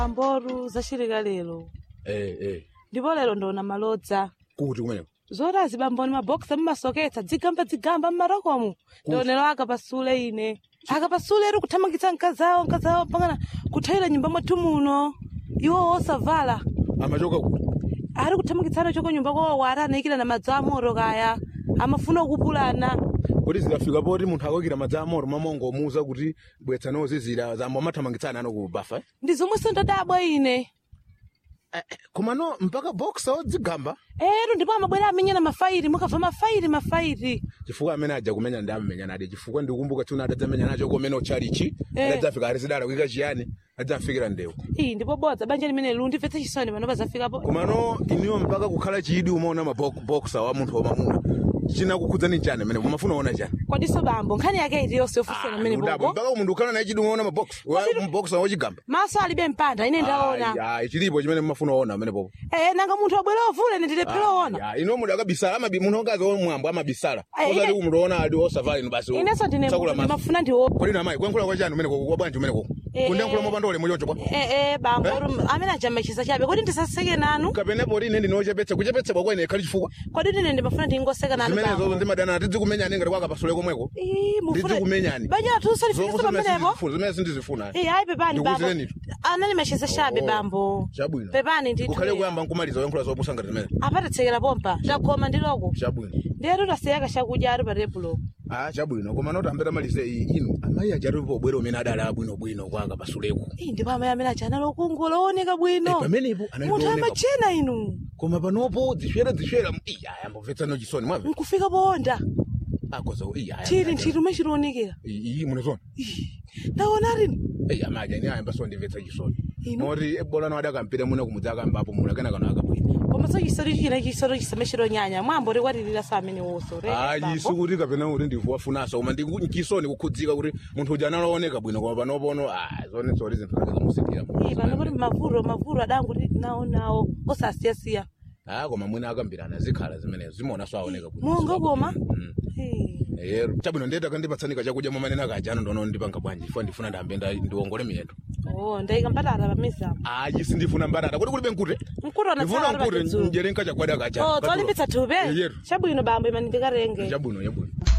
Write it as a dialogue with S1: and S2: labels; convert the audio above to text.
S1: amboru zachilika lero
S2: eh eh
S1: ndipo lero ndona malodza
S2: kuti kumeneko
S1: zoti azibamboni mabokisi mmasoketsa dzigamba dzigamba mmarokomo ndionero akapasule ine akapasule eri kuthamangitsa mkazawo mkazawo pangana kuthayira nyumba mwathu muno iwo osavala
S2: amachoka kuti
S1: ari kuthamangitsana choko nyumba kwawo ari anaikira na madzi amoro kaya amafuna kupulana
S2: kuti zikafika poti munthu akoyikira madzi amoro mamongo omuuza kuti bwetsa nozizira zamba amathamangitsana ano ku bafa eh?
S1: ndi zomwenso ndadabwa ine
S2: Eh, eh, komano mpaka boxa odzigamba
S1: ero ndipo amabwera amenyana mafairi mukabva mafairi mafairi
S2: chifukwa amene aja kumenya ndi amamenya nade chifukwa ndikukumbuka tuna adadzamenya nacho komene ochalichi
S1: Eh.
S2: adadzafika arisidala kuika chiyani adzafikira ndewu
S1: iyi ndipo bodza banja limene lu ndimvetse chisoni pano pazafikapo
S2: komano iniwo mpaka kukhala chidi umaona maboxa wa munthu wamamuna chinakukhudzani chani amene umafuna uona chani
S1: kwadiso bambo nkhani yake iti yonse yofusana amene
S2: Ndudabo,
S1: bobo
S2: mpaka munthu ukhala naye chidi umaona mabox boxa wochigamba
S1: maso alibe mpanda ine ndaona
S2: Ai, ai, chilipo chimene mumafuna uona amene popo
S1: eh nanga munthu abwera ovula ine ndilephera ona
S2: Ya, ino munthu akabisala amabi munthu ongazi omwambo amabisala
S1: Ai,
S2: osati
S1: ine-
S2: kumutoona ali osavala ino basi
S1: inenso ndine
S2: sakula maso
S1: ndimafuna ndiwo
S2: kodi namayi kuyankhula kwa chani umene koko kwa bwanji umene koko
S1: Eh,
S2: kundiyankhula
S1: eh.
S2: mopanda ulemu choncho kwa
S1: eh eh bambo amene ajamba chisa chabe kodi ndisaseke nanu
S2: kapenepo ine ndinochepetsa kuchepetsedwa kwene ikhali chifukwa
S1: kodi ine ndimafuna ndingoseka nanu
S2: zimenezo
S1: bambo
S2: ndimadana tidzikumenyani ngati kwakapasule komweko
S1: Ii, mufuna-
S2: ndidzikumenyani
S1: banja lathu salifikisa pamenepo
S2: zimene sindizifuna
S1: Eh, ayi pepani bambo
S2: Ndikuwuzireni.
S1: anali machisa chabe
S2: Oh,
S1: bambo
S2: chabwino
S1: pepani ndithu
S2: ukhale kuyamba nkumaliza kuyankhula zopusa ngati zimene
S1: apatitsekera pompa chakoma ndiloko
S2: chabwino
S1: ndiyatu tasiyaka chakudya ari pa tebulo
S2: ah chabwino koma noti ambeta malize iyi inu amayi ajatipo bwero umene adali abwinobwino kwanga pasuleko
S1: Ii, ndipo amayi amene aja anali okungola ooneka bwino
S2: Eh, pamenepo anali
S1: munthu
S2: kuoneka.
S1: amachena inu
S2: koma panopo zishwera zishwera iya yambomvetsano chisoni mwamve
S1: nkufika poonda
S2: akoza iya
S1: nthiti nthiti umechilionekera
S2: iyi munezona
S1: ndaona rino
S2: iya amaja ni ayamba so ndimvetsa chisoni
S1: Inu?
S2: noti bolano adakampita muno kumudza akambapo muno kena kana akabwino
S1: koma so chisori china chisori chisamechilonyanya mwambo tikwatirira sa amene woso
S2: ayi sikuti kapena kuti ndifuwafunaso koma ndichisoni kukhudzika kuti munthu uja analooneka bwino koma panopono ah zone zoti zinthu zake zomusikira
S1: pano kuti mavuro mavuro adanguti nawo nawo osasiyasiya
S2: ah koma mwina akambirana zikhala zimenezo zimaona so aoneka bwino
S1: monga koma
S2: Mm.
S1: Eh.
S2: yero chabwino ndiyeta kandipatsanika chakudya mwamanena kajano ndono ndipanga bwanji ifo ndifuna ndambe nda- ndiwongole miyendo
S1: oh ndayika mbatata pamizapo
S2: ayi sindifuna mbatata kuti kulibe nkute
S1: mkutona
S2: ndifuna nkute njere nkachagwada kacha
S1: oh tsolimbitsa thupi
S2: Yero.
S1: chabwino bambo imani ndikarenge
S2: chabwino chabwino